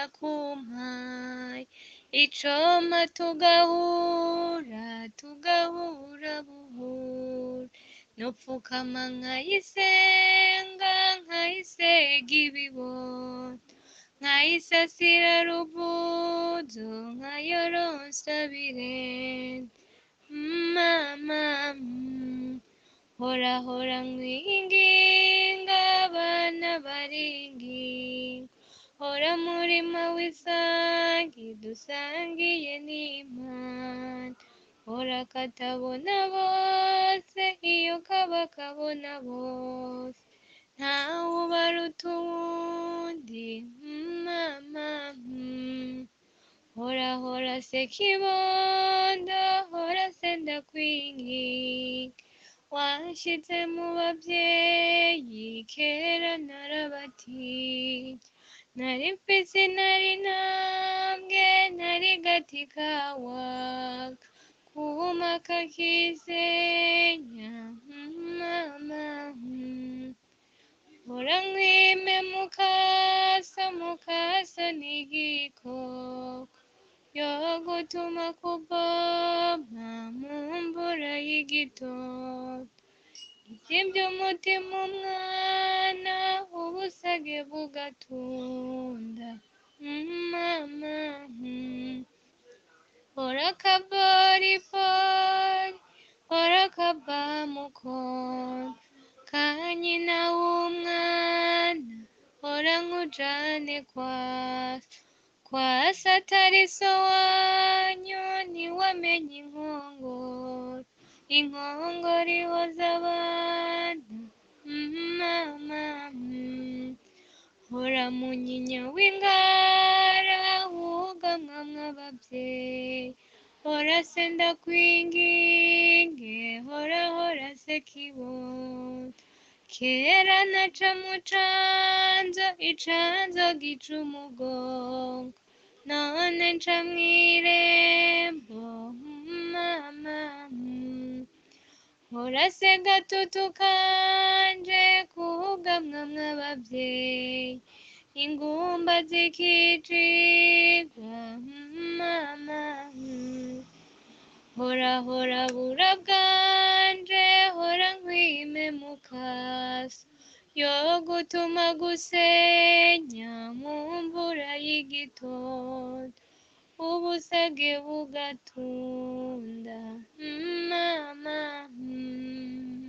nakumpaye icoma tugahura tugahura buhura nopfukama nkayisenga nkayisega ibibondo nkayisasira ruvuzo nkayoronsa birende mama mm, hora hora mwinginga abana baringinga hora murima w'isangi dusangiye n'imana hora katabona bose iyo kaba kabona bose ntawe ubaruta uwundi mama mm. hora hora se kibondo hora se ndakwinginga wanshize mu babyeyi kera narabatinya nari mfise nari ntambwe nari gati kawaga kuma kakisenya mama mm. hora nkwime mukasa mukasa n'igikoko yo gutuma kuvoma mu mvura y'igitondo ivyimvye umutima umwana ubusage bugatunda Mm, mama mm. hora kaboribori hora kabamukono kanyina w'umwana hora nkujane kwasa kwasa atari so wanyu ntiwamenye inkongoro inkongoro ihoza abana Mm, mama mm. hora munyinya w'ingara wugamwamwo abavyeyi hora se ndakwinginge hora hora se kibondo kera naca mu canzo icanzo gica umugongo none nca mw'irembo mama mm. hora se gatutu kanje kugamwamwo abavyeyi ingumba zikicigwa mama mm. hora hora bura bwanje hora nkwime mukasa yo gutuma gusenya mu mvura y'igitondo ubusage bugatunda Mm, mama mm.